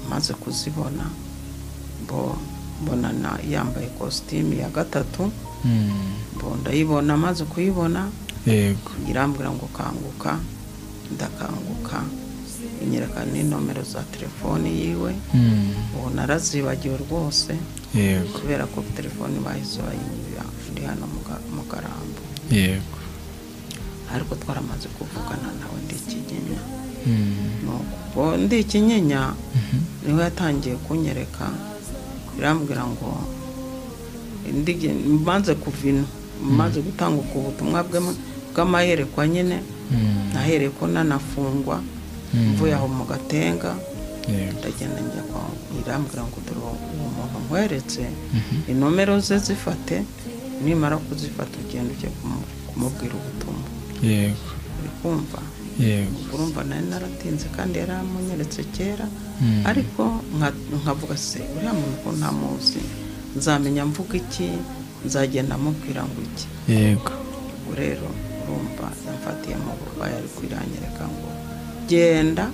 maze kuzibona bo mbonana yambaye kositimu ya gatatu bo ndayibona maze kuyibona yego irambwira ngo kanguka ndakanguka inyereka nomero za telefoni yiwe ubu narazibagiwe rwose yego kubera ko telefoni bahise bayinyura ndi hano mu Ga- mu karambo yego ariko twaramaze kuvugana nawe ndi ikinyenya Mm. nuko ubu ndi ikinyenya niho yatangiye kunyereka irambwira ngo ndige- mbanze kuva ino mbanze gutanguka ubutumwa bwe- bw'amayerekwa nyine Mm. nahereye ko nanafungwa Mm. mvuye aho mu gatenga yego ndagenda njya kwa irambwira ngo dore uwo uwo muntu nkweretse inomero ze zifate nimara kuzifata ugenda ujye kumu- kumubwira ubutumwa yego uri kumva yego urumva nari naratinze kandi yari amunyeretse kera Mm. ariko nka- nkavuga se uriya muntu ko ntamuzi nzamenya mvuga iki nzagenda amubwira ngo iki yego ubwo rero urumva yamfatiye mu burwayi ari kwirangirika ngo genda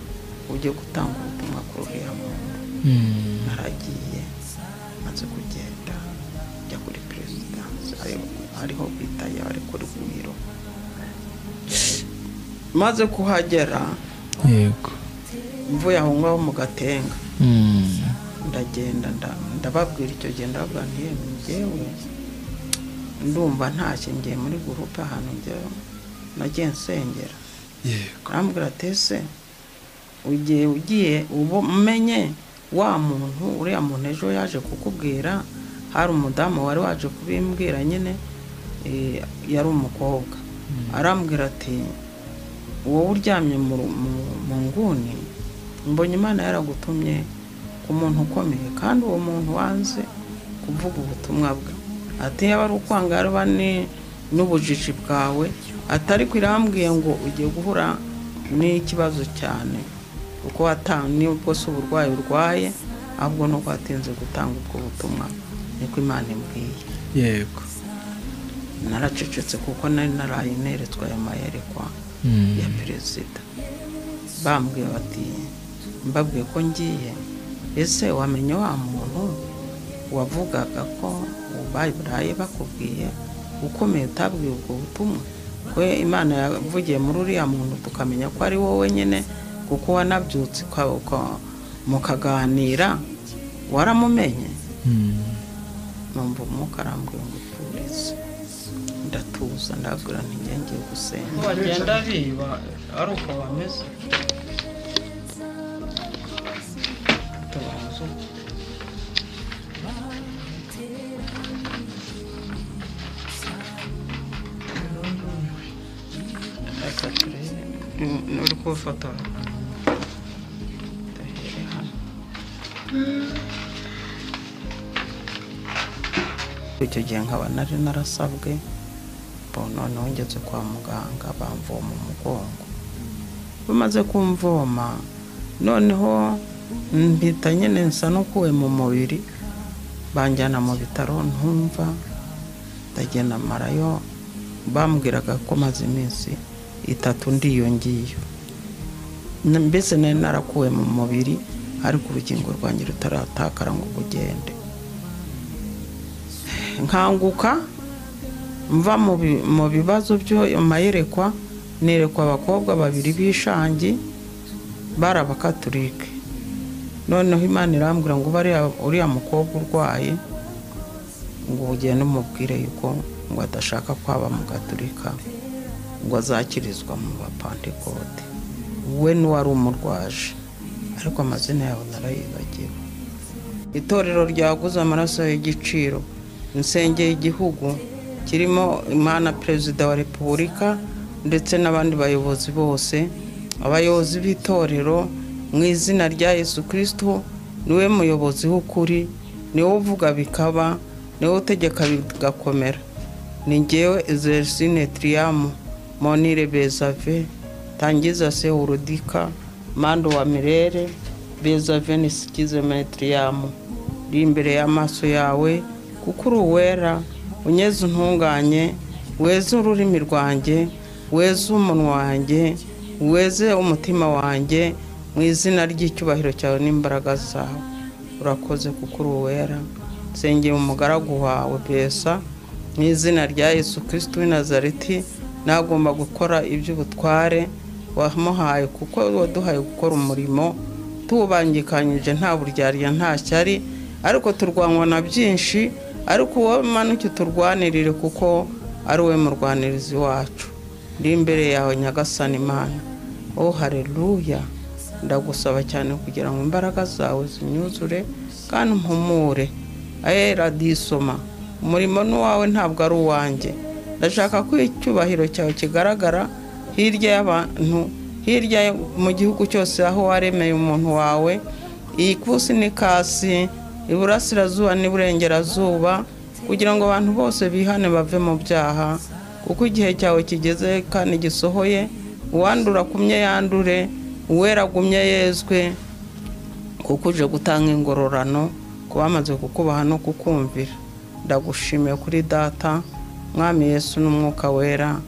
ujye gutanga ubutumwa kuri uriya muntu Mm. naragiye maze kugenda njya kuri perezidansi ari- ariho bita ari kuri biro maze kuhagera yego mvuye aho ngaho mu gatenga Mm. ndagenda nda- ndababwira icyo gihe ndababwira nti yewe njyewe ndumva ntashye ngiye muri gurupe ahantu njyewe nagiye nsengera yego arambwira ati ese ugiye ugiye ubu umenye wa muntu uriya muntu ejo yaje kukubwira hari umudamu wari waje kubimbwira nyine eh, yari umukobwa arambwira ati wowe uryamye mu ru- mu- mu nguni mbonye imana yaragutumye ku muntu ukomeye kandi uwo muntu wanze kuvuga ubutumwa bwe ati yaba ari ukwangarwa ni- n'ubujiji bwawe atari irambwiye ngo ugiye guhura n'ikibazo cyane kuko wata- nibwo si uburwayi urwaye ahubwo nuko watinze gutanga ubwo butumwa niko imana imbwiye yego naracecetse kuko nari naraye neretswe ayo mayerekwa Mm. ya perezida bambwiye bati mbabwiye ko ngiye ese wamenye wa muntu wavugaga ko bayiburaye bakubwiye ukomeye utabwiye ubwo butumwa ko imana yavugiye muri uriya muntu tukamenya ko ari wowe nyine kuko wanabyutse uka- uka- mukaganira waramumenye Mm. numva umwuka arambwira ngo turize ndatuza ndabwira ntigengiye gusenga bagenda biba ari uko bameze tubanza uko. reka turebe Ni- uri kubifotora duhere hano icyo gihe nkaba nari narasabwe bo noneho ngeze kwa muganga bamvoma umugongo bamaze kumvoma noneho mpita nyine nsa n'ukuwe mu mubiri banjyana mu bitaro ntumva ndagenda marayo bambwiraga ko maze iminsi itatu ndi iyo ngiyo Na- mbese nari narakuwe mu mubiri ariko urukingo rwanjye rutaratakara ngo rugende nkanguka mva mu bi- mu bibazo by'ayo mayerekwa nerekwa abakobwa babiri b'ishangi bari abakaturike noneho imana irambwira ngo bariya uriya mukobwa urwaye ngo ugende umubwire yuko ngo adashaka kwaba mu gaturika ngo azakirizwa mu bapantekote we n'uwari umurwaje ariko amazina yawe narayibagiwe itorero ryaguze amaraso y'igiciro insengeye igihugu kirimo imana perezida wa repubulika ndetse n'abandi bayobozi bose abayobozi b'itorero mu izina rya yesu kirisito niwe muyobozi w'ukuri niwe uvuga bikaba niwe utegeka bigakomera ni ngewe ezerusine tiriyamu monire bezave tangiza se urudika mando wa mirere bezave ni sikize metiriyamu uri imbere y'amaso yawe kuko uri uwera unyeze intunganye weze ururimi rwanjye weze umunwa wanjye weze umutima wanjye mu izina ry'icyubahiro cyawe n'imbaraga zawe urakoze kuko uri uwera nsengera umugaragu wawe besa mu izina rya yesu kirisiti w'i nazareti nagomba gukora iby'ubutware wamuhaye kuko waduhaye gukora umurimo tubangikanyije nta buryarya nta shyari ariko turwanywa na byinshi ariko wowe manuke uturwanirire kuko ari wowe murwanirizi wacu uri imbere yawe nyagasani imana oh hareruya ndagusaba cyane kugira ngo imbaraga zawe zinyuzure kandi mpumure aye radisoma umurimo n'uwawe ntabwo ari uwanjye ndashaka ko icyubahiro cyawe kigaragara hirya y'abantu hirya yo- mu gihugu cyose aho waremeye umuntu wawe iyi kusi n'ikasi iburasirazuba n'iburengerazuba kugira ngo abantu bose bihane bave mu byaha kuko igihe cyawe kigeze kandi gisohoye uwandura kumye yandure uwera agumye yezwe kuko uje gutanga ingororano ku bamaze kukubaha no kukumvira ndagushimiye kuri data mwami yesu n'umwuka wera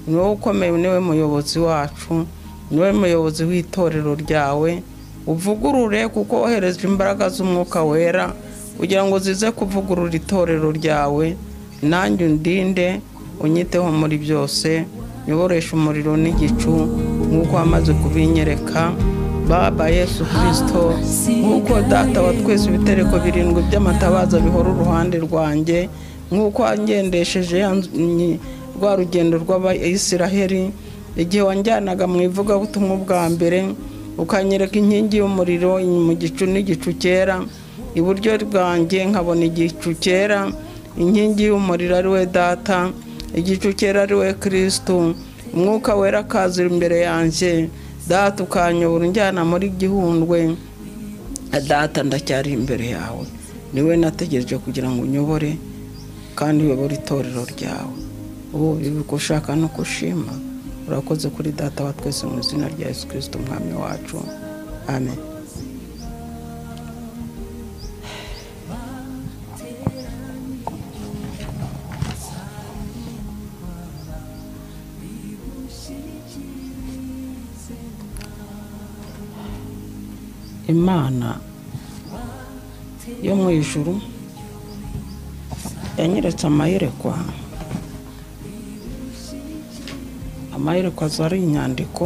ni wowe ukomeye niwe muyobozi wacu niwe muyobozi w'itorero ryawe uvugurure kuko wohereje imbaraga z'umwuka wera kugira ngo zize kuvugurura itorero ryawe nanjye undinde unyiteho muri byose nyoboresha umuriro n'igicu nk'uko wamaze kubinyereka baba yesu kirisito nk'uko data wa twese ibitereko birindwi by'amatabaza bihora uruhande rwanjye nk'uko wangendesheje ya nzu- rwa rugendo rw'abayisiraheli igihe wanjyanaga mu ivugabutumwa bwa mbere ukanyereka inkingi y'umuriro mu gicu n'igicu cyera iburyo bwanjye nkabona igicu cyera inkingi y'umuriro ari we data igicu cyera ari we kirisitu umwuka wera akaza imbere yanjye data ukanyobora unjyana muri gihundwe data ndacyari imbere yawe niwe nategereje kugira ngo unyobore kandi uyobore itorero ryawe ubu uko ushaka ni uko ushima urakoze kuri data wa twese mu izina rya yesu kirisito umwami wacu amen imana yo mu ijuru yanyeretse amayerekwa amayerekwa zari inyandiko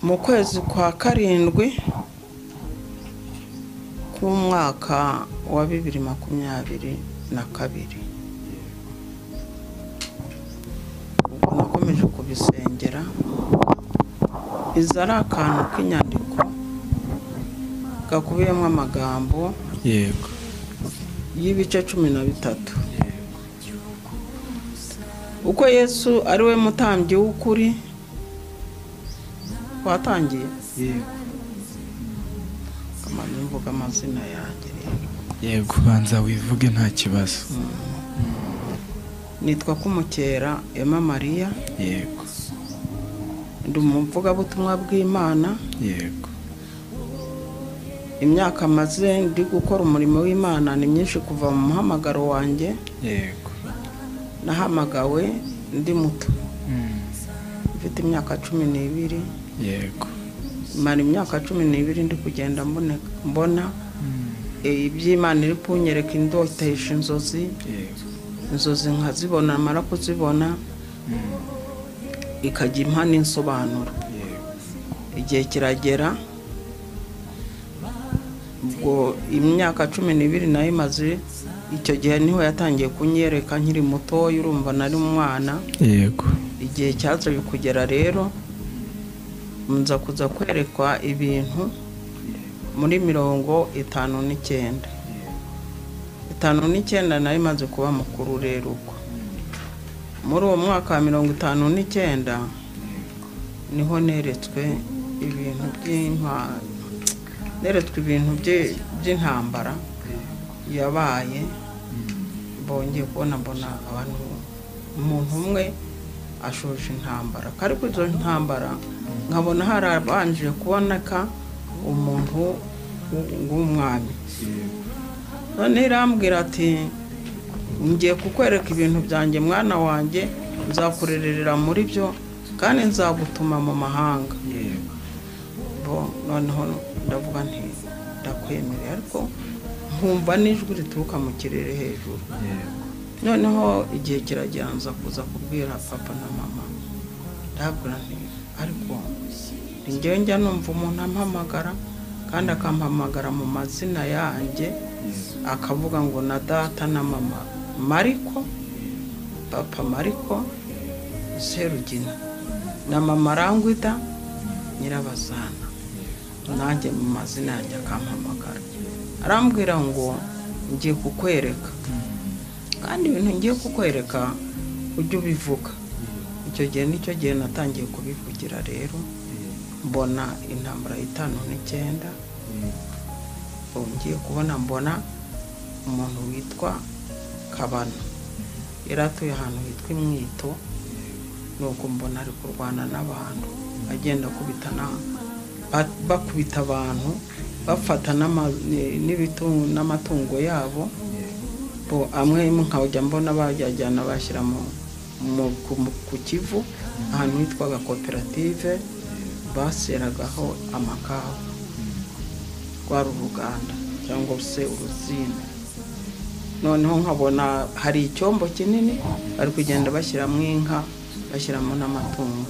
mu kwezi kwa karindwi k'umwaka wa bibiri makumyabiri na kabiri ubwo nakomeje kubisengera izi ari akantu k'inyandiko gakubiyemo amagambo yego y'ibice cumi na bitatu uko yesu ari we mutambyi w'ukuri twatangiye yego amazi mvuga amazina yanjye rero yego banza wivuge nta kibazo nitwa kumukera emma mariya yego ndi umuvugabutumwa bw'imana yego imyaka maze ndi gukora umurimo w'imana ni myinshi kuva mu muhamagaro wanjye yego nahamagawe ndi muto Mm. mfite imyaka cumi n'ibiri yego mara imyaka cumi n'ibiri ndi kugenda mboneka- mbona Mm. iby'imana iri kunyereka indotesha inzozi yego inzozi nkazibona mara kuzibona Mm. ikajya impa n'insobanuro yego igihe kiragera ubwo imyaka cumi n'ibiri nayo imaze icyo gihe niho yatangiye kunyereka nkiri mutoya urumva nari umwana yego igihe cyaje kugera rero nza kuza kwerekwa ibintu muri mirongo itanu n'icyenda itanu n'icyenda nayo imaze kuba mukuru rero ubwo muri uwo mwaka wa mirongo itanu n'icyenda niho neretswe ibintu by'intwaro neretswe ibintu bye- by'intambara yabaye bongeye kubona mbona abantu umuntu umwe ashoje intambara kari kuri izo ntambara nkabona harabanje kuboneka umuntu w'umwami yego noneho irambwira ati ngiye kukwereka ibintu byanjye mwana wanjye nzakurerera muri byo kandi nzagutuma mu mahanga yego bo noneho ndavuga nti ndakwemereye ariko nkumva n'ijwi rituruka mu kirere hejuru yego noneho igihe kiragera nza kuza kubwira papa na mama ndabwira nti ariko ni njyewe njya numva umuntu ampamagara kandi akampamagara mu mazina yanjye akavuga ngo na data na mama mariko papa mariko serugina na mama rangwida nyirabazana nanjye mu mazina yanjye akampamagara arambwira ngo ngiye kukwereka kandi ibintu ngiye kukwereka ujye ubivuga icyo gihe nicyo gihe natangiye kubivugira rero mbona intambara y'itanu n'icyenda ubu ngiye kubona mbona umuntu witwa kabano yari atuye ahantu hitwa imwito nuko mbona ari kurwana n'abantu agenda akubitana ba- bakubita abantu bafata n'ama- ni- n'ibitu- n'amatungo yabo bo amwe nkajya mbona bayajyana bashyira mu- mu- ku- mu- ku kivu ahantu hitwaga koperative baseragaho amakawa rwari uruganda cyangwa se urusina noneho nkabona hari icyombo kinini bari kugenda bashyiramo inka bashyiramo n'amatungo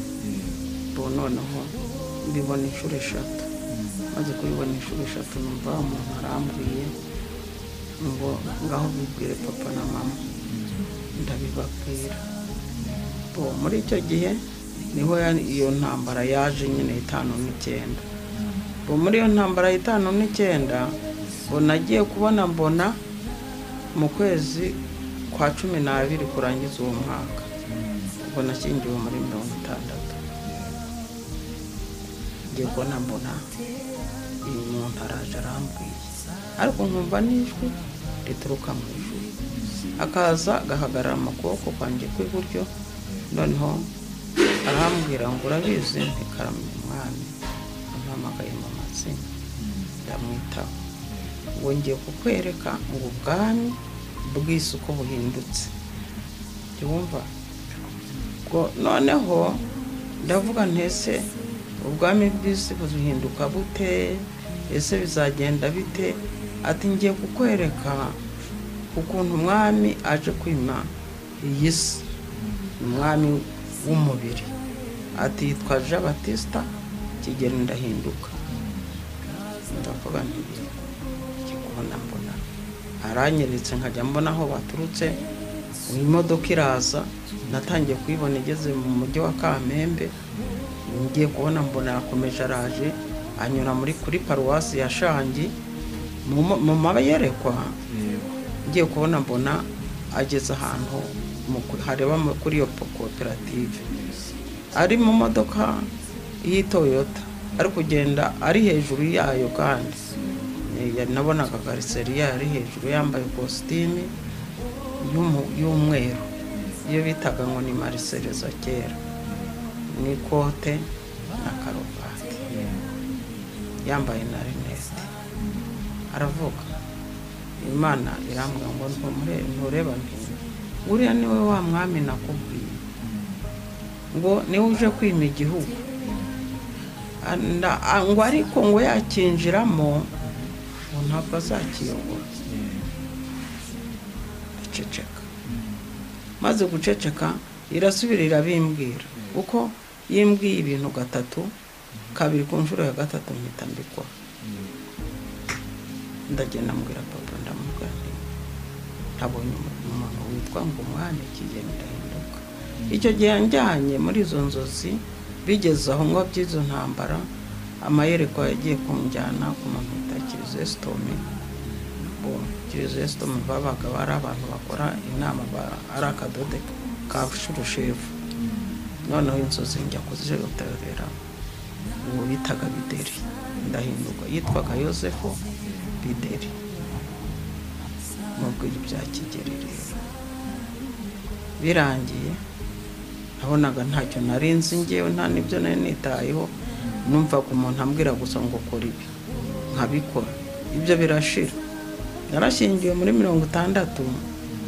bo noneho mbibona inshuro eshatu maze kubibona inshuro eshatu numva wa muntu arambwiye ngo ngaho bibwire papa na mama ndabibabwira bo muri icyo gihe niho ya- iyo ntambara yaje nyine itanu n'icyenda bo muri iyo ntambara itanu n'icyenda ngo nagiye kubona mbona mu kwezi kwa cumi n'abiri kurangiza uwo mwaka ubwo nashyingiwe muri mirongo itandatu ngiye kubona mbona uyu muntu araje arambwiye ariko nkumva n'ijwi rituruka mu ijuru akaza agahagarara mu kuboko kwanjye kw'iburyo noneho arambwira ngo urabizi ntikarame umwami ampamagaye mu mazina ndamwitaho ngo ngiye kukwereka ngo ubwami bw'isi uko buhindutse jya wumva ubwo noneho ndavuga ntese ubwami bw'isi buhinduka bute ese bizagenda bite ati ngiye kukwereka ukuntu umwami aje kwima iyi si umwami w'umubiri ati yitwa jean batista kigeli ndahinduka ndavuga nti kikubona mbona aranyeretse nkajya mbona aho baturutse imodoka iraza natangiye kuyibona igeze mu mujyi wa kamembe ngiye kubona mbona yakomeje araje anyura muri kuri paruwasi ya shangi mu mo- mu mayerekwa yego ngiye kubona mbona ageze ahantu mu ku- hareba mu- kuri iyo po- koperative ari mu modoka y'itoyota ari kugenda ari hejuru yayo kandi Eh, nabonaga kariseriya ari hejuru yambaye kositime y'umu- y'umweru iyo bitaga ngo ni marisereza kera n'ikote na karuvati yambaye na rinete aravuga imana irambwira ngo ntumure- ntureba nti uriya ni we wa mwami nakubwiye ngo niwe uje kwima igihugu Ah, nda- ah, ngo ariko ngo yakinjiramo ngo ntabwo azakiyobora iceceka maze guceceka irasubira irabimbwira kuko yimbwiye ibintu gatatu kabiri ku nshuro ya gatatu mpita mbikora ndagenda mbwira papa ndamubwira nti ntabonye umuntu witwa ngo umwana ikigihe ndahinduka icyo gihe njyanye muri izo nzozi bigeze aho ngo by'izo ntambara amayerekwa yagiye kunjyana ku muntu wita kirisesitome bo kirisesitome babaga bari abantu bakora inama ba- ari akadodo ka shurushefu noneho inzozi njya kuziyotorera uwo bitaga bideri ndahinduka yitwaga yosefu bideri nubwo ibya kigeri rero birangiye nabonaga ntacyo nari nzi ngewe nta n'ibyo nari nitayeho numvaga umuntu ambwira gusa ngo kora ibi nkabikora ibyo birashira narashyingiwe muri mirongo itandatu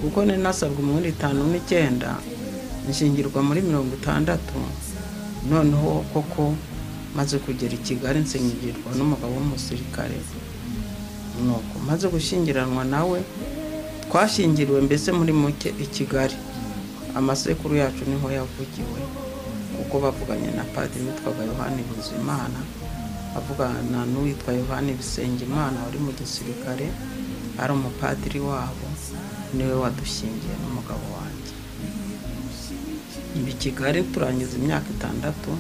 kuko nari nasabwa umurundi itanu n'icyenda nshingirwa muri mirongo itandatu noneho koko maze kugera i kigali nsengirwa n'umugabo w'umusirikare nuko maze gushyingiranwa nawe twashyingiriwe mbese muri muke i kigali amasekuru yacu niho yavugiwe kuko bavuganye na padiri witwaga yohani bizimana bavugana n'uwitwa yohani bisengimana wari mu gisirikare ari umupadiri wabo niwe wadushingiye n'umugabo wanjye ibi kigali turangiza imyaka itandatu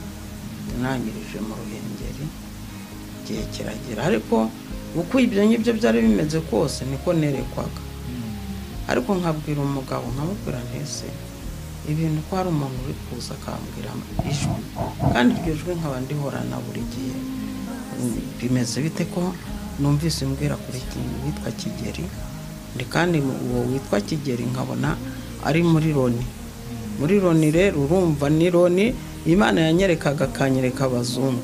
tunangirije mu ruhengeri igihe kiragera ariko uko ibyo ngibyo byari bimeze kose niko nerekwaga ariko nkabwira umugabo nkamubwira ntese ibintu ko hari umuntu uri kuza akambwira ijwi kandi iryo jwi nkaba ndihorana buri gihe Mm, bimeze bite ko numvise umbwira kuri ikintu witwa kigeri ndi kandi mu- uwo witwa kigeri nkabona ari muri loni muri loni rero urumva ni loni imana yanyerekaga akanyereka abazungu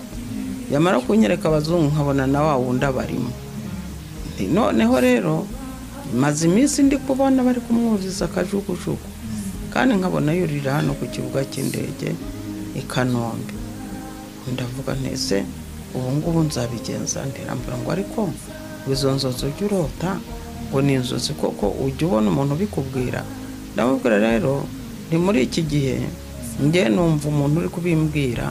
yamara kunyereka abazungu nkabona na wa wundi abarimo Nti, noneho rero maze iminsi ndi kubona bari kumwuzuza akajugujugu kandi nkabona yurira hano ku kibuga cy'indege i kanombe ndavuga ntese ubu ngubu nzabigenza nterambura ngo ariko izo nzozi ujya urota ngo ni inzozi koko ujya ubona umuntu ubikubwira ndamubwira rero ni muri iki gihe njye numva umuntu uri kubimbwira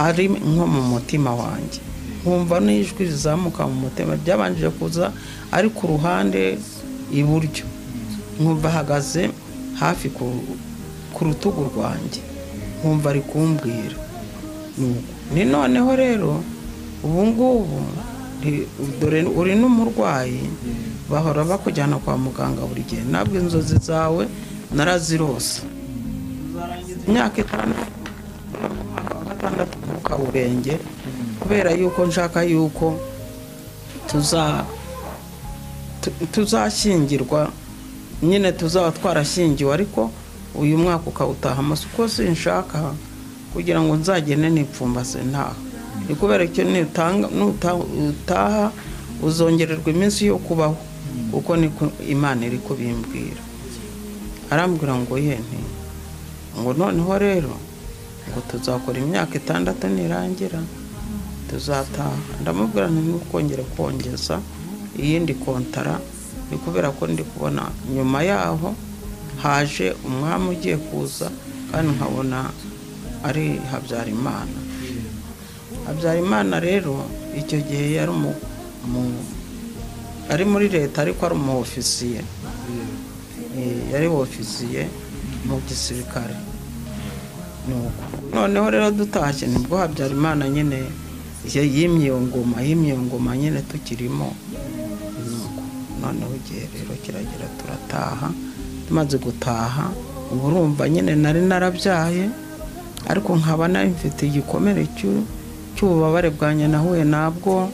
ari nko mu mutima wanjye nkumva n'ijwi rizamuka mu mutima ryabanjije kuza ari ku ruhande iburyo nkumva ahagaze hafi ku- ku rutugu rwanjye nkumva ari kumbwira Nuko. ni noneho rero ubu ngubu ni- dore uri n'umurwayi bahora bakujyana kwa muganga buri gihe ntabwo inzozi zawe narazirose imyaka itanu umwaka wa gatandatu ku kaburenge kubera yuko nshaka yuko tuza tu- tuzashyingirwa nyine tuzaba twarashyingiwe ariko uyu mwaka ukawutaha amaso uko sinshaka kugira ngo nzagende nipfumbase ntaha ni kubera icyo nutanga- nuta- utaha uzongererwa iminsi yo kubaho kuko niko imana iri kubimbwira arambwira ngo ye nti ngo noneho rero ngo tuzakora imyaka itandatu nirangira tuzataha ndamubwira nti ntukongere kongeza iyindi kontara ni kubera ko ndi kubona nyuma yaho haje umwami ugiye kuza kandi nkabona ari habyarimana habyarimana rero icyo gihe yari umu- umu- ari muri leta ariko ari umu ofisiye Eh, yari ofisiye mu gisirikare nuko noneho rero dutashye nibwo habyarimana nyine ye- yimye iyo ngoma yimye iyo ngoma nyine tukirimo nuko noneho igihe rero kiragera turataha tumaze gutaha ubu urumva nyine nari narabyaye ariko nkaba nari mfite igikomere cy'u- cy'ububabare bwanjye nahuye nabwo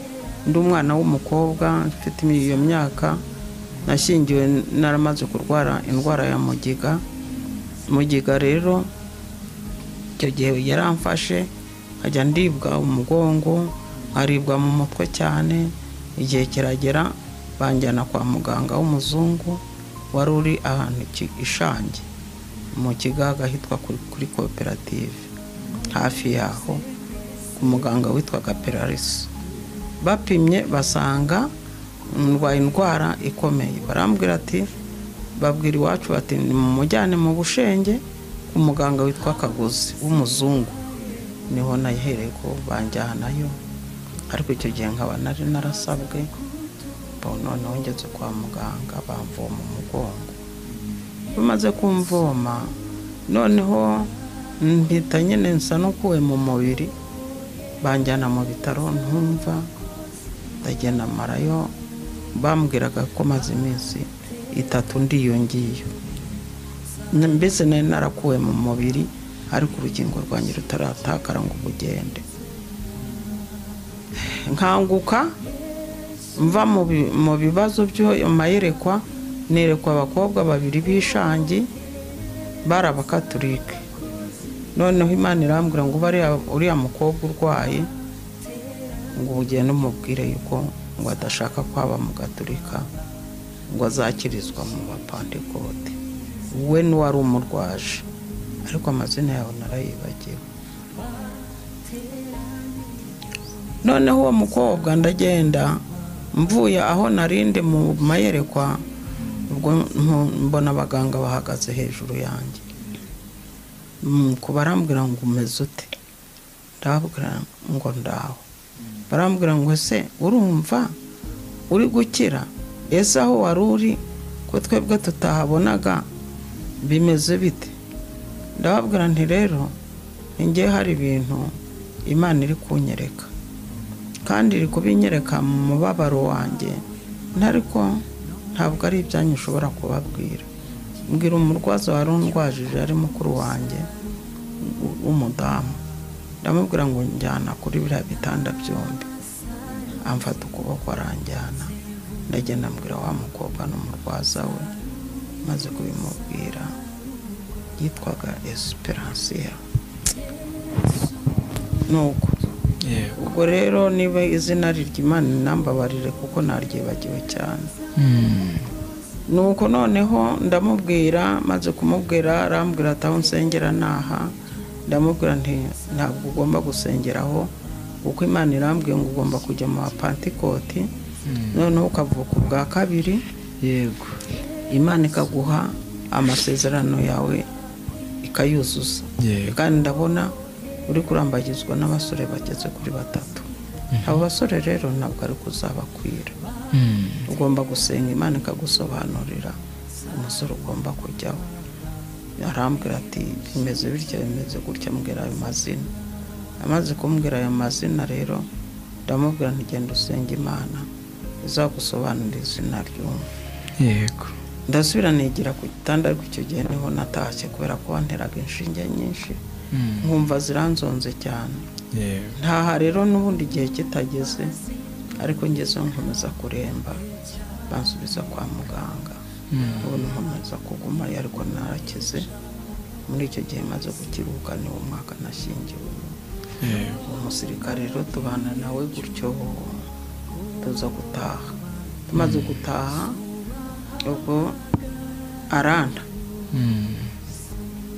ndi umwana w'umukobwa mfite iyo myaka nashingiwe naramaze kurwara indwara ya mugiga mugiga rero icyo gihe yaramfashe nkajya ndibwa umugongo nkaribwa mu mutwe cyane igihe kiragera banjyana kwa muganga w'umuzungu wari uri ahantu ki- ishange mu kigaga hitwa kuri, kuri koperative hafi yaho ku muganga witwaga perarisi bapimye basanga ndwaye indwara ikomeye barambwira ati babwira iwacu bati nimumujyane mu bushenge ku muganga witwa kagozi w'umuzungu niho nayihereye ko banjyanayo ariko icyo gihe nkaba nari narasabwe bo noneho ngeze kwa muganga bamvoma umugongo bamaze kumvoma noneho mpita nyine nsa n'ukuwe mu mubiri banjyana mu bitaro ntumva ndagenda marayo bambwiraga ko maze iminsi itatu ndi iyo ngiyo N- mbese nari narakuwe mu mubiri ariko urukingo rwanjye rutaratakara ngo ubugende nkanguka mva mu bi- mu bibazo by'ayo mayerekwa nerekwa abakobwa babiri b'ishangi bari abakaturike noneho imana irambwira ngo bariya uriya mukobwa urwaye ngo ugende umubwire yuko ngo adashaka kwaba mu gaturika ngo azakirizwa mu bapantekote we n'uwari umurwaje ariko amazina yawe narayibagiwe noneho uwo mukobwa ndagenda mvuye aho narinde mu mayerekwa ubwo mpu- mbona abaganga bahagaze hejuru yanjye Mm, ku barambwira ngo umeze ute ndababwira ngo ndaho barambwira ngo ese urumva uri gukira ese aho wari uri ko twebwe tutahabonaga bimeze bite ndababwira nti rero njye hari ibintu imana iri kunyereka kandi iri kubinyereka mu mubabaro wanjye ariko ntabwo ari ibyanyu ushobora kubabwira mbwira umurwaza wari undwajije ari mukuru wanjye w- w'umudamu ndamubwira ngo njyana kuri biriya bitanda byombi amfata ukuboko aranjyana ndagenda mbwira wa mukobwa n'umurwaza we maze kubimubwira yitwaga esperansiya nuko yego ubwo rero niba izina rirya imana inambabarire kuko naryibagiwe cyane Mm, nuko noneho ndamubwira maze kumubwira arambwira ati aho nsengera naha ndamubwira nti ntabwo ugomba gusengera aho kuko imana irambwiye ngo ugomba kujya mu bapantikoti noneho ukavuka ubwa kabiri yego imana ikaguha amasezerano yawe ikayuzuza yego kandi ndabona uri kurambagizwa n'abasore bageze kuri batatu abo basore rero ntabwo ari kuzabakwira Mm, ugomba gusenga imana ikagusobanurira umusore ugomba kujyaho arambwira ati bimeze bitya bimeze gutya mbwira ayo mazina amaze kumbwira ayo mazina rero ndamubwira nti genda usenga imana izagusobanurira izina ry'umwe yego ndasubira nigira ku gitanda ariko icyo gihe niho natashye kubera ko wanteraga inshinge nyinshi Mm, nkumva ziranzonze cyane yego ntaha rero n'ubundi igihe kitageze ariko ngezeho nkomeza kuremba bansubiza kwa muganga Mm, ubundi nkomeza kugumayo ariko narakize muri icyo gihe maze gukiruhuka niwo mwaka nashyingiwe yego umusirikare rero tubana nawe gutyo tuza gutaha tumaze gutaha ubwo aranda Mm,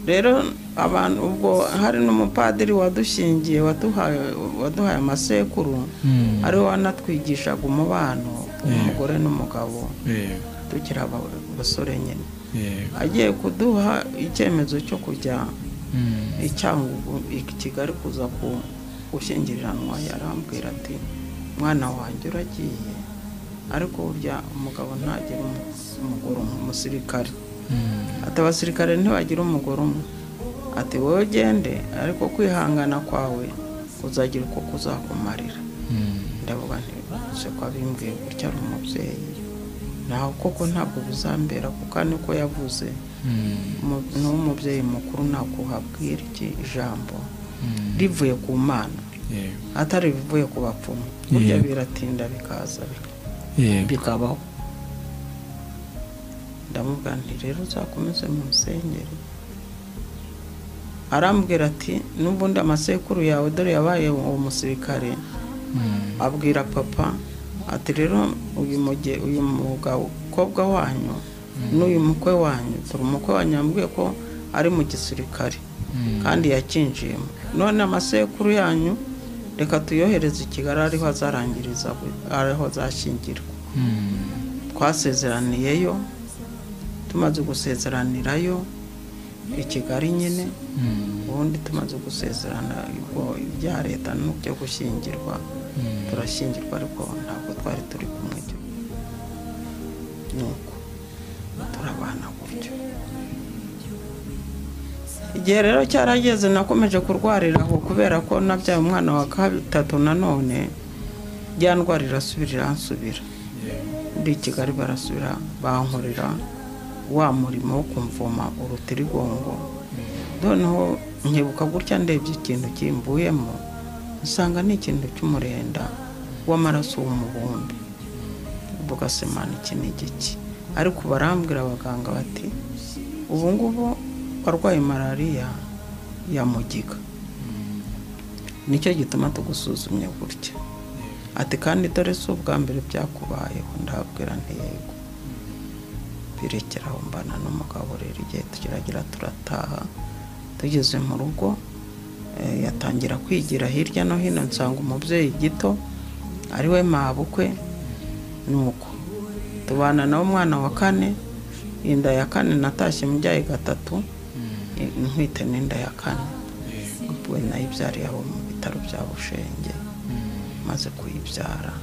rero abantu ubwo hari n'umupadiri wadushingiye waduhaye waduhaye amasekuru mm, ariwe wanatwigishaga umubano umugore n'umugabo yego tukiri aba- abasore nyine yego agiye kuduha icyemezo cyo kujya Mm, i Cyangugu i Kigali kuza ku- gushyingiranwa yarambwira ati mwana wanjye uragiye ariko burya umugabo ntagira umu- umugore umwe umusirikare mm, ati abasirikare ntibagira umugore umwe ati wowe ugende ariko kwihangana kwawe kuzagira uko kuzakumarira mm, ndavuga nti se ko abimbwiye gutya ari umubyeyi naho koko ntabwo bizambera kuko ari niko yavuze mm, Umu- ni umubyeyi mukuru ntabwo uhabwira iki ijambo mm, rivuye ku mana yego atari ibivuye ku bapfumu burya Yego. biratinda bikaza bika- yego bikabaho ndamubwira nti rero uzakomeze mu nsengeri arambwira ati n'ubundi amasekuru yawe dore yabaye uwo musirikare Mm, abwira papa ati rero uyu muge- uyu mukobwa wanyu n'uyu mukwe wanyu dore umukwe wanyu yambwiye ko ari mu gisirikare mm, kandi yakinjiyemo none amasekuru yanyu reka tuyohereze i kigali ariho azarangiriza ariho azashyingirwa mm, twasezeraniyeyo tumaze gusezeranirayo i kigali nyine mm, ubundi tumaze gusezerana ubwo ibya leta n'ibyo gushyingirwa mm, turashyingirwa ariko ntabwo twari turi kumwe cyo nuko turabana gutyo igihe rero cyarageze nakomeje kurwarira aho kubera ko nabyaye umwana wa gatatu nanone ya ndwara irasubira iransubira yego ndi i kigali barasubira bankorera wa murimo wo kumvoma urutirigongo noneho nkibuka gutya ndebye ikintu kimbuyemo nsanga ni ikintu cy'umurenda w'amaraso w'umubumbe mvuga semana iki ni igiki ariko barambwira abaganga bati ubu ngubu warwaye malariya ya mugiga nicyo gituma tugusuzumye gutya ati kandi dore si ubwa mbere byakubayeho ndabwira ntiyego birekeraho mbana n'umugabo rero igihe tukiragira turataha tugeze mu rugo eh, yatangira kwigira hirya no hino nsanga umubyeyi gito ari we mabukwe nuko tubana nawe umwana wa kane inda ya kane natashye mbyaye gatatu eh, ntwite n'inda ya kane we nayibyariye aho mu bitaro bya bushenge maze kuyibyara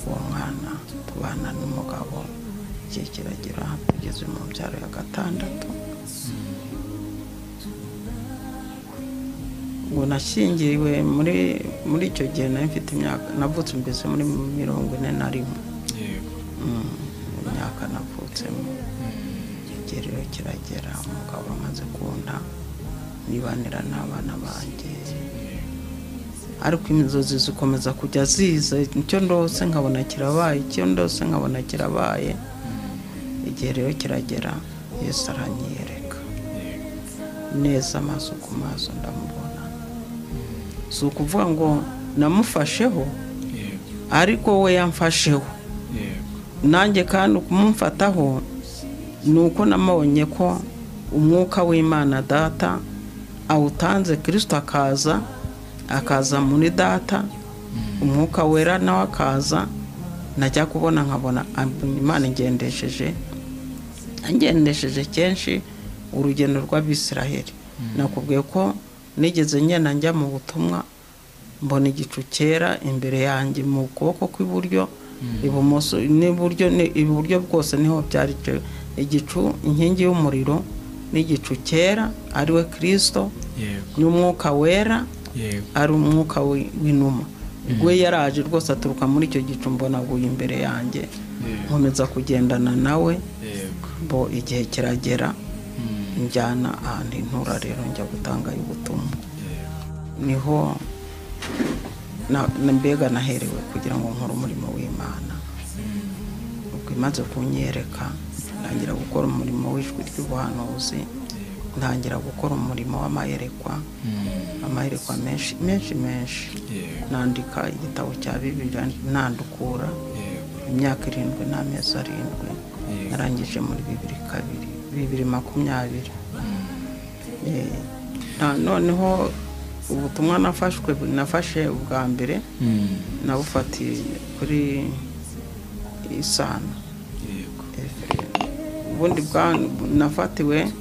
uwo mwana tubana n'umugabo igihe kiragira tugeze mu mbyaro ya gatandatu ngo nashyingiriwe muri muri icyo gihe nari mfite imyaka navutse mbese muri mirongo ine na rimwe yego Mm, mu myaka navutsemo igihe rero kiragera umugabo amaze kunda nibanira n'abana banjye ariko inzozi zikomeza kujya ziza icyo ndose nkabona kirabaye icyo ndose nkabona kirabaye igihe rero kiragera yesu aranyereka yego neza amaso ku maso ndamubona si ukuvuga ngo namufasheho yego ariko we yamfasheho yego nanjye kandi ukumumfataho ni uko namabonye ko umwuka w'imana data awutanze kirisito akaza akaza muri data umwuka wera nawe akaza najya kubona nkabona am- imana ingendesheje angendesheje kenshi urugendo rw'abisiraheli nakubwiye ko nigeze ngenda njya mu butumwa mbona igicu cyera imbere yanjye mu kuboko kw'iburyo ibumoso n'iburyo ni- iburyo bwose niho byari icyo- igicu inkingi y'umuriro n'igicu cyera ariwe kirisito yego n'umwuka wera yego ari umwuka wi- w'inuma we yaraje rwose aturuka muri icyo gicu mbona aguye imbere yanjye yego nkomeza kugendana nawe yego bo igihe kiragera Mm, njyana ahantu intura rero njya gutangayo ubutumwa yego niho na- na- mbega naherewe kugira ngo nkore umurimo w'imana ubwo imaze kunyereka ntangira gukora umurimo w'ijwi ry'ubuhanuzi yego ntangira gukora umurimo w'amayerekwa Mm, amayerekwa menshi menshi menshi yego nandika igitabo cya bibiliya ntandukura yego imyaka irindwi n'amezi arindwi Yego. narangije muri bibiri kabiri bibiri makumyabiri Eh, na- noneho ubutumwa nafashwe nafashe ubwa mbere Mm, nabufatiye kuri isano yego ubundi bwa- nafatiwe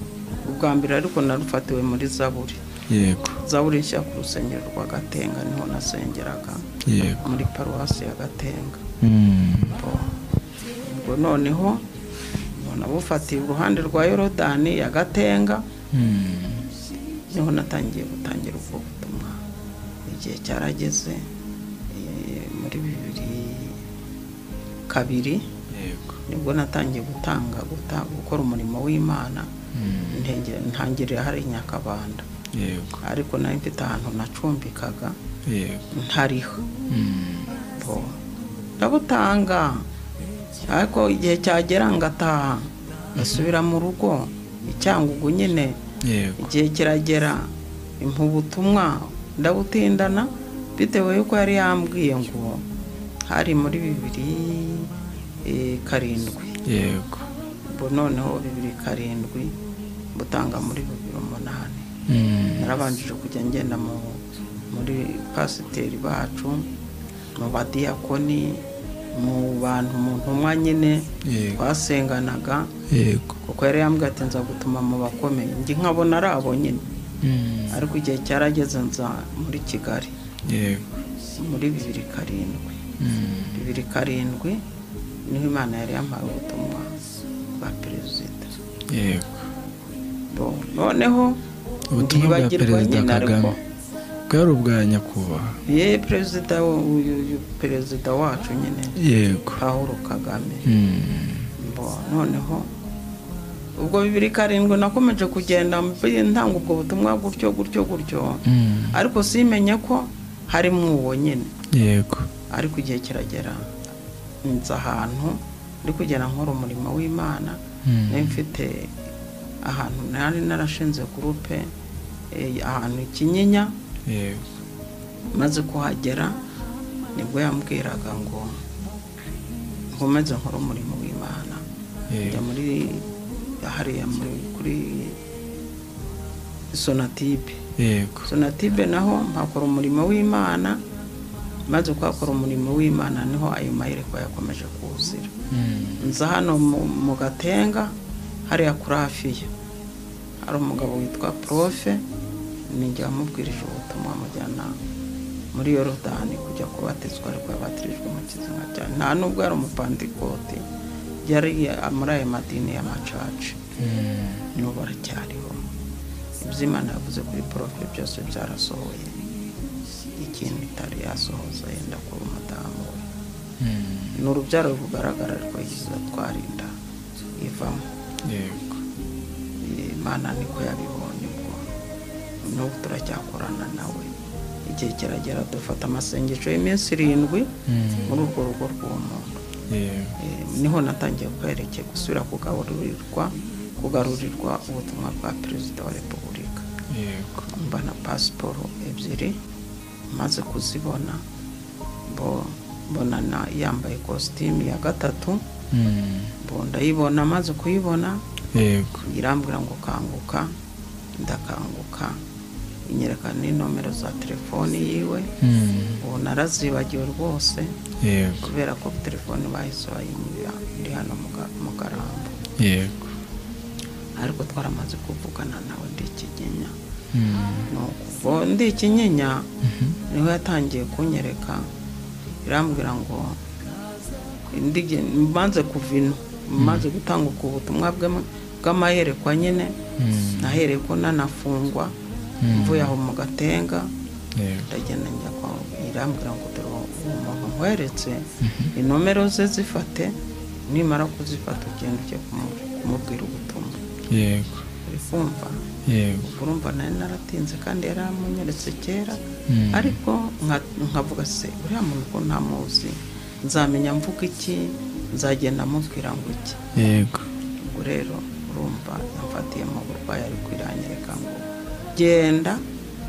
ubwa mbere ariko narufatiwe muri zaburi yego zaburi nshya ku rusengero rwa gatenga niho nasengeraga yego muri paruwasi ya gatenga Mm, ubwo noneho nabufatiye uruhande rwa yorodani ya gatenga mm, niho natangiye gutangira ubwo butumwa igihe cyarageze eh, muri bibiri kabiri yego nibwo natangiye gutanga guta- gukora umurimo w'imana Mm, ntenge- ntangirira hari nyakabanda yego ariko nari mfite ahantu nacumbikaga yego ntariho Mm, bo ndabutanga ariko igihe cyagera ngataha ngasubira mu rugo icyangugu nyine yego igihe kiragera impa ubutumwa ndabutindana bitewe y'uko yari yambwiye ngo hari muri bibiri eh, karindwi yego ubu noneho bibiri karindwi butanga muri bibiri umunani Mm, narabanjije kujya ngenda mu muri pasiteri bacu mu badiyakoni mu bantu mu ntumwa nyine yego twasenganaga yego kuko yari yambwiye ati nza gutuma mu bakomeye njye nkabona ari abo nyine Mm, ariko igihe cyarageze nza muri kigali yego muri bibiri karindwi Mm, bibiri karindwi niho imana yari yampaye ubutumwa bwa perezida yego Bo, noneho ubutumwa bwa ntibagirwa perezida nyine ariko kagame bwari ubwa nyakubahwa ye perezida wo- uyu uyu perezida wacu nyine yego paul kagame Mm, Bo, noneho ubwo bibiri karindwi nakomeje kugenda mbi- ntanga ubwo butumwa gutyo gutyo gutyo mm, ariko simenye ko harimo uwo nyine yego ariko igihe kiragera nzi ahantu ndi kugera nkora umurimo w'imana Mm, nari mfite ahantu nari narashinze gurupe eh, ahantu i kinyinya yego maze kuhagera nibwo yambwiraga ngo nkomeze nkore umurimo w'imana ya muri hariya muri- kuri sonatibe yego sonatibe naho mpakora umurimo w'imana maze kuhakora umurimo w'imana niho ayo mayerekwa yakomeje kuwuzira Mm. nza hano mu mu gatenga hariya kuri afiya hari umugabo witwa profe ninjye wamubwirije ubutumwa mujyana muri yorodani kujya kubatizwa ariko yabatirijwe mu kizima cyane nta nubwo yari umupantikoti yari muri ayo madini y'amacaca Mm. n'ubu aracyariho ibyo imana yavuze kuri porofe byose byarasohoye ikintu itari yasohoza yenda kuba umudamu we Mm. ni urubyaro rugaragara ariko yiza twarinda ivamo yego imana niko yabibonye ubwo n'ubu turacyakorana nawe igihe kiragera dufata amasengesho y'iminsi irindwi Mm. muri urwo rugo rw'uwo muntu yego Eh, niho natangiye kwerekeye gusubira kugarurirwa kugarurirwa ubutumwa bwa perezida wa repubulika yego mba na pasiporo ebyiri maze kuzibona mbo- mbona na- yambaye kositimu ya gatatu Mm. mbo ndayibona maze kuyibona yego irambwira ngo kanguka ndakanguka inyereka n'inomero za telefoni yiwe Mm. ubu narazibagiwe rwose yego kubera ko telefoni bahise bayimurira ndi hano mu Ga- mu karambo yego ariko twaramaze kuvugana nawe ndi ikinyenya Mm. ni uko ndi ikinyenya Mhm. niho yatangiye kunyereka irambwira ngo indige mbanze kuva ino mbanze gutanguka ubutumwa bw'ama- bw'amayerekwa nyine Mm. nahereye ko nanafungwa Mm. mvuye aho mu gatenga yego ndagenda njya kwa irambwira ngo dore uwo muntu nkweretse inomero ze zifate nimara kuzifata ugenda ujye kumu- kumubwira ubutumwa yego uri kumva yego ubwo urumva nari naratinze kandi yari amunyeretse kera Mm. ariko nka- nkavuga se uriya muntu ko ntamuzi nzamenya mvuga iki nzagenda amubwira ngo iki yego ubwo rero urumva yamfatiyemo uburwayi ari kwirangirika ngo genda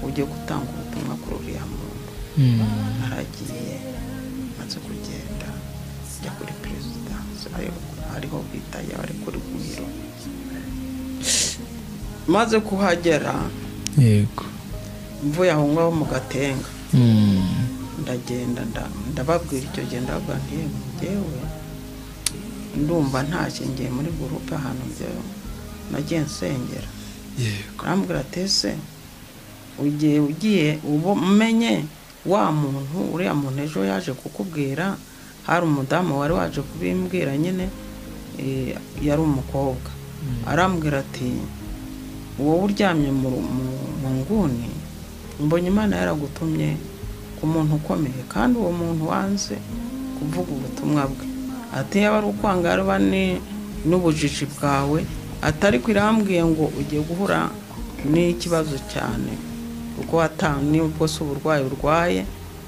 ujye gutanga ubutumwa kuri uriya muntu Mm. naragiye maze kugenda njya kuri perezidansi ariho- ariho bita yaba ari kuri biro maze kuhagera yego mvuye aho ngaho mu gatenga Mm. ndagenda nda- ndababwira icyo gihe ndababwira nti "Yewe, njyewe ndumva ntashye ngiye muri gurupe ahantu njyewe nagiye nsengera yego arambwira ati ese ugiye ugiye ubu umenye wa muntu uriya muntu ejo yaje kukubwira hari umudamu wari waje kubimbwira nyine eh, yari umukobwa arambwira ati wowe uryamye mu ru- mu- mu nguni mbonye imana yaragutumye ku muntu ukomeye kandi uwo muntu wanze kuvuga ubutumwa bwe ati yaba ari ukwanga yaba ni- n'ubujiji bwawe atari ko irambwiye ngo ugiye guhura n'ikibazo cyane kuko wata- nubwo si uburwayi urwaye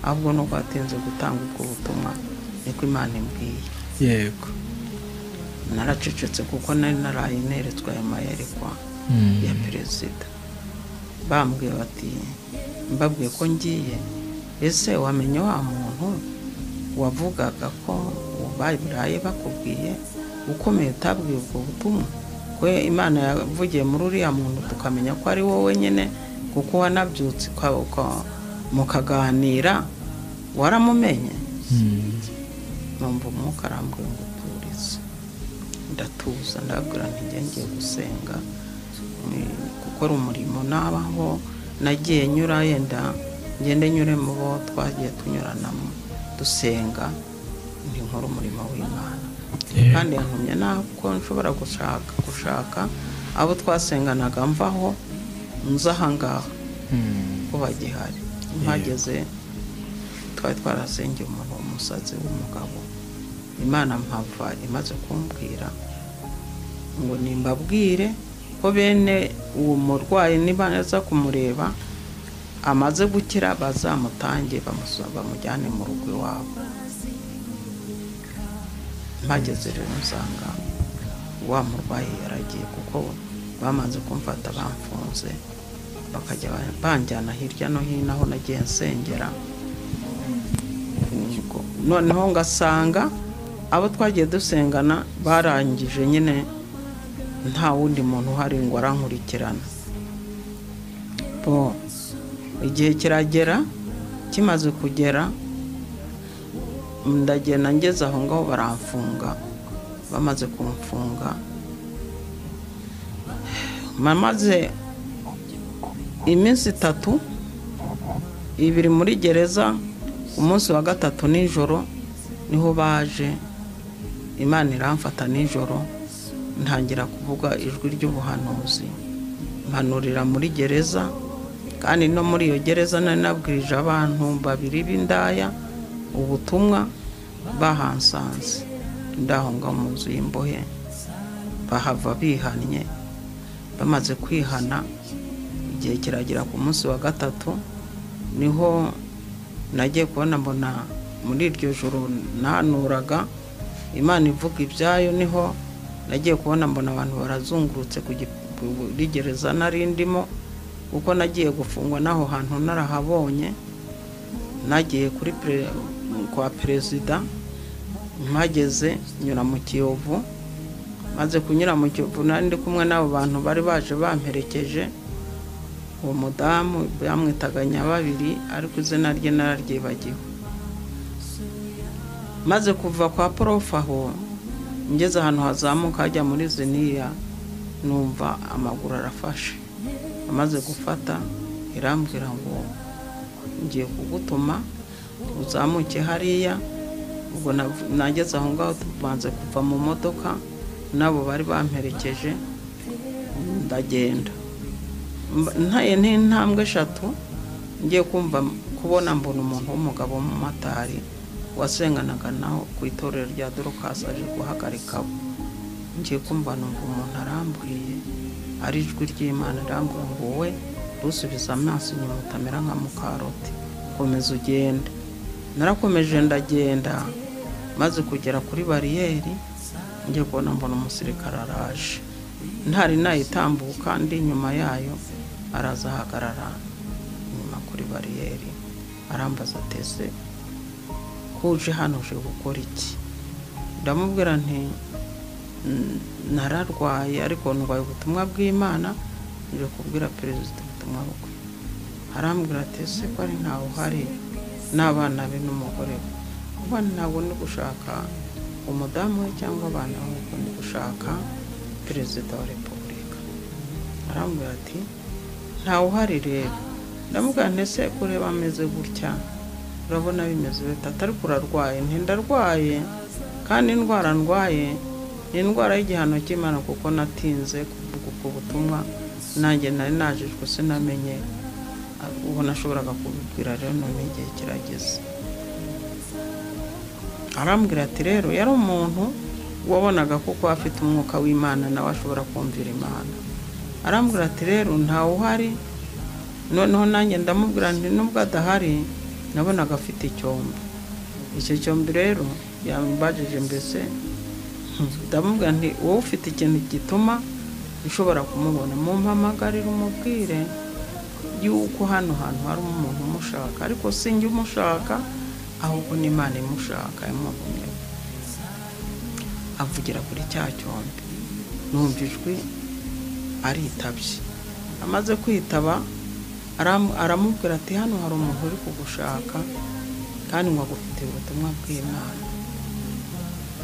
ahubwo nuko watinze gutanga ubwo butumwa niko imana imbwiye yego naracecetse kuko nari naraye neretswe aya mayerekwa Mm. ya perezida bambwiye bati mbabwiye ko ngiye ese wamenye wa muntu wavugaga ko baraye bakubwiye ukomeye utabwiye ubwo butumwa ko imana yavugiye muri uriya muntu tukamenya ko ari wowe nyine kuko wanabyutse uka- uka- mukaganira waramumenye Mm. numva umwuka arambuye ngo uturize ndatuza ndabwira nti njye ngiye gusenga mm, gukora umurimo nabaho nagiye nyura yenda ngende nyure mu bo twagiye tunyuranamo dusenga ni nkora umurimo w'imana Yego. kandi yantumye ntabwo nshobora gushaka gushaka abo twasenganaga mvaho nza ahangaha Mm. ko bagihari mpageze twari twarasengeye umuntu w'umusazi w'umugabo imana mpava imaze kumbwira ngo nimbabwire ko bene uwo murwayi niba aza kumureba amaze gukira bazamutange bamuso- bamujyane mu rugo iwabo mpageze rero nsanga wa murwayi yaragiye kuko bamaze kumfata bamfunze bakajya ba- banjyana hirya no hino aho nagiye nsengera Ubwo noneho ngasanga abo twagiye dusengana barangije nyine nta wundi muntu uhari ngo arankurikirana bo igihe kiragera kimaze kugera ndagenda ngeze aho ngaho baramfunga bamaze kumfunga maze iminsi itatu ibiri muri gereza umunsi wa gatatu nijoro niho baje imana iramfata nijoro ntangira kuvuga ijwi ry'ubuhanuzi mpanurira muri gereza kandi no muri iyo gereza nari nabwirije abantu babiri b'indaya ubutumwa bahansanze ndaho ngaho mu nzu y'imbohe bahava bihannye bamaze kwihana igihe kiragera ku munsi wa gatatu niho nagiye kubona mbona muri iryo joro nanuraga imana ivuga ibyayo niho nagiye kubona mbona abantu barazungurutse ku gi- kuri gereza nari ndimo kuko nagiye gufungwa n'aho hantu narahabonye nagiye kuri pere- kwa perezida mpageze nyura mu kiyovu maze kunyura mu kiyovu nari ndi kumwe n'abo bantu bari baje bamperekeje uwo mudamu bamwitaga nyababiri ariko izina rye nararyibagiwe maze kuva kwa porofu aho ngeze ahantu hazamuka hajya muri ziniya numva amaguru arafashe amaze gufata irambwira ngo ngiye kugutuma uzamuke hariya ubwo nav- nageze aho ngaho tubanze kuva mu modoka n'abo bari bamperekeje ndagenda Mba- ntaye n'intambwe eshatu ngiye kumva kubona mbona umuntu w'umugabo w'umumotari wasenganaga naho ku itorero rya dorokasi aje guhagarikaho ngiye kumva numva umuntu arambwiye ari ijwi ry'imana irambwira ngo wowe rusubiza amaso inyuma utamera nka mukaroti komeza ugende narakomeje ndagenda maze kugera kuri bariyeri ngiye kubona mbona umusirikare araje ntari nayitambuka ndi inyuma yayo araza ahagarara inyuma kuri bariyeri arambaza ateze ko uje hano uje gukora iki ndamubwira nti "Mm, nararwaye ariko ndwaye ubutumwa bw'imana nje kubwira perezida ubutumwa bwe arambwira ati ese ko ari ntawe uhari n'abana be n'umugore we kuba ntabwo ndi gushaka umudamu we cyangwa abana be ahubwo ndi gushaka perezida wa repubulika arambwira ati ntawe uhari rero ndamubwira nti ese kureba ameze gutya urabona bimeze bita ariko urarwaye ntindarwaye kandi indwara ndwaye ni indwara y'igihano cy'imana kuko natinze kuvuga ubwo butumwa nanjye nari najijwe sinamenye ubu nashoboraga kubibwira rero none igihe kirageze arambwira ati rero yari umuntu wabonaga kuko afite umwuka w'imana nawe ashobora kumvira imana arambwira ati rero ntawe uhari noneho nanjye ndamubwira nti nubwo adahari nabonaga afite icyombo icyo cyombo rero yambajije mbese ndamubwira nti wowe ufite ikintu gituma ushobora kumubona mumpamagarire umubwire yuko hano hantu hari umuntu umushaka ariko si njye umushaka ahubwo n'imana imushaka yamutumye avugira kuri cya cyombo numva ijwi aritabye amaze kwitaba aram- aramubwira ati hano hari umuntu uri kugushaka kandi ngo agufitiye ubutumwa bw'imana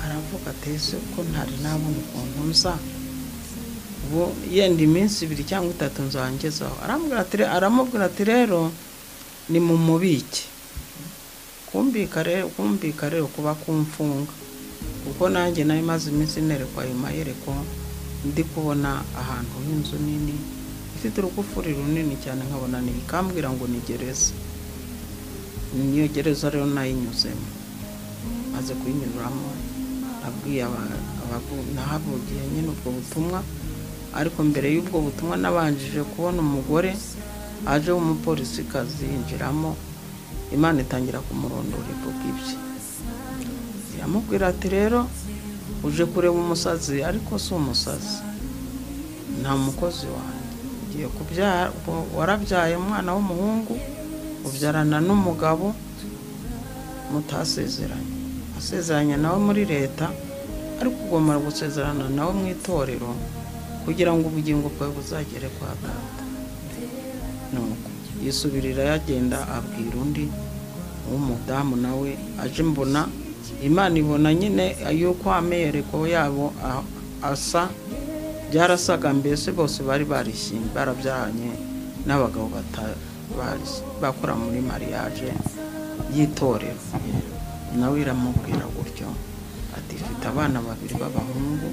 aravuga ati ese ko ntari nabona ukuntu nza ubu yenda iminsi ibiri cyangwa itatu nzangezaho aramubwira ati re- aramubwira ati rero ni mu mubike kumbika rero kumbika rero kuba kumfunga kuko nanjye nayo imaze iminsi nerekwa ayo mayereko ndi kubona ahantu h'inzu nini ifite urugufuri runini cyane nkabona ni ikambwira ngo ni gereza niyo gereza rero nayinyuzemo maze kuyinyuramo nabwiye aba- abagu- nahavugiye nyine ubwo butumwa ariko mbere y'ubwo butumwa nabanjije kubona umugore aje w'umupolisikazi yinjiramo imana itangira kumurondora ivuga ibye iramubwira ati rero uje kureba umusazi ariko si umusazi nta mukozi wanjye ugiye kubyara wa- warabyaye umwana w'umuhungu ubyarana n'umugabo mutasezeranye gusezeranya nawe muri leta ariko ugomba gusezerana nawe mu itorero kugira ngo ubugingo bwawe buzagere kwa data nuko yisubirira yagenda abwira undi w'umudamu nawe aje mbona imana ibona nyine yuko ameyereko yabo a- asa byarasaga mbese bose bari barishimye barabyaranye n'abagabo bata- bari- bakora muri mariage y'itorero nawe iramubwira gutyo ati mfite abana babiri b'abahungu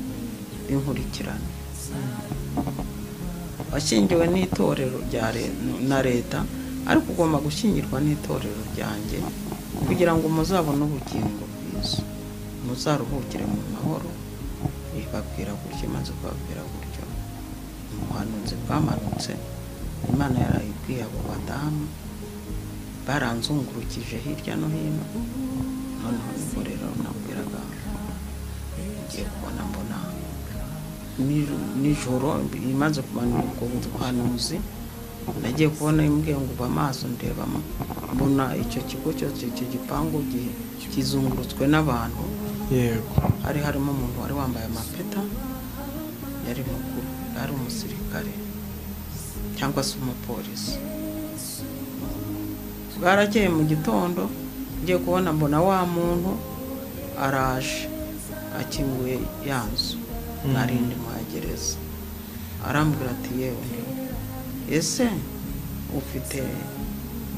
b'inkurikirane washyingiwe n'itorero rya le- na leta ariko ugomba gushyingirwa n'itorero ryanjye kugira ngo muzabone ubugingo bwiza muzaruhukire mu mahoro ibabwira gutyo maze kubabwira gutyo ubuhanuzi bwamanutse imana yarayibwiye abo badamu baranzungurukije hirya no hino noneho nibwo rero nabwiraga ngiye kubona mbona nijoro- nijoro imaze kumanura ubwo buhanuzi nagiye kubona imbwiye ngo uba amaso ndeba ma- mbona icyo kigo cyose icyo gipangu gi- kizungurutswe n'abantu yego hari harimo umuntu wari wambaye amapeta yari mukuru ari umusirikare cyangwa se umupolisi baragiye mu gitondo ngiye kubona mbona wa muntu araje akinguye ya nzu nari ndi mwagereza arambwira ati yewe ese ufite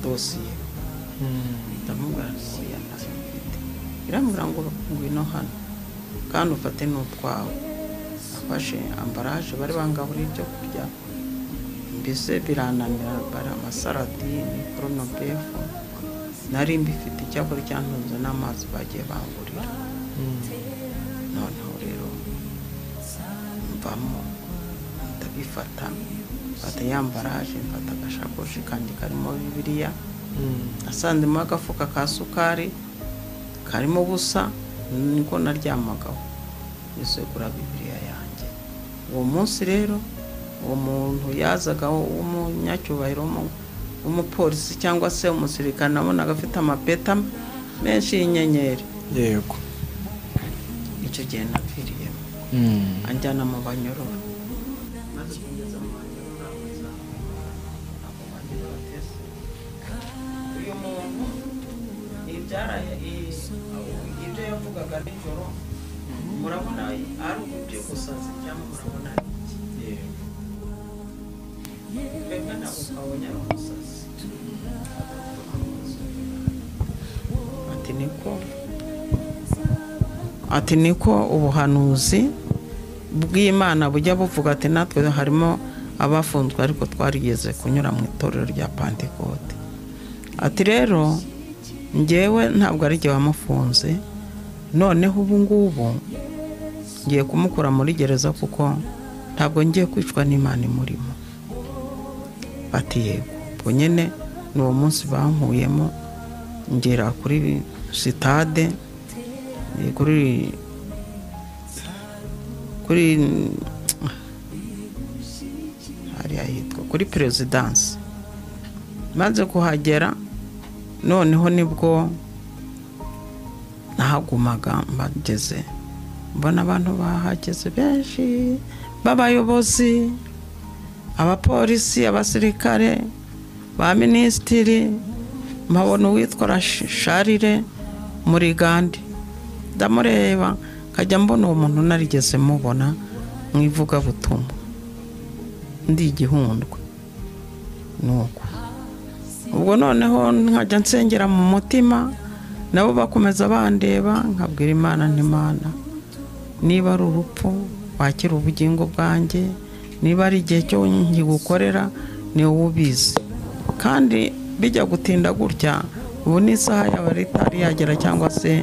dosiye Mm. ndamubwira ngo oya ntazo mfite irambwira ngo ngwino hano kandi ufate n'utwawe afashe ambaraje bari bangaburira ibyo kurya mbese birananira bara amasaradini koronobefu nari mbifite icyakora cyantunze n'amazi bagiye bangurira Mm. noneho rero mvamo ndabifata mfata ya mbaraje mfata agashakoshi kanjye karimo bibiliya Mm. nasanzemo agafuka ka sukari karimo ubusa niko naryamagaho nisegura bibiriya yanjye uwo munsi rero uwo muntu yazaga w'umunyacyubahiro w'umu- w'umupolisi cyangwa se umusirikare nabonaga afite amapeta menshi y'inyenyeri yego icyo gihe naviriyemo Mm. anjyana mu banyororo maze kugeza mu banyororo abuza abo banyororo tese uyu muntu ibyara ibyo yavugaga nijoro murabona ari uburyo gusaza cyangwa murabona ari iki Yego. twebwe ntabwo twabonye ari umusazi ati niko ati niko ubuhanuzi bw'imana bujya buvuga ati natwe harimo abafunzwe ariko twarigeze kunyura mu itorero rya pantekote ati rero njyewe ntabwo ari jye wamufunze noneho ubu ngubu ngiye kumukura muri gereza kuko ntabwo ngiye kwicwa n'imana imurimo bati yego ubwo nyine ni uwo munsi bankuyemo ngera kuri sitade eh, kuri kuri hariya hitwa kuri perezidansi maze kuhagera noneho nibwo nahagumaga mbageze mbona abantu bahageze benshi b'abayobozi abapolisi abasirikare ba minisitiri mpabona uwitwa Rash- sharire muri gandi ndamureba nkajya mbona uwo muntu narigeze mubona mu ivugabutumwa ndi igihundwe nuko ubwo noneho nkajya nsengera mu mutima nabo bakomeza bandeba nkabwira imana n'imana niba ari urupfu wakira ubugingo bwanjye niba ari igihe cyo nkigukorera ni wowe ubizi kandi bijya gutinda gutya ubu n'isaha yaba itari yagera cyangwa se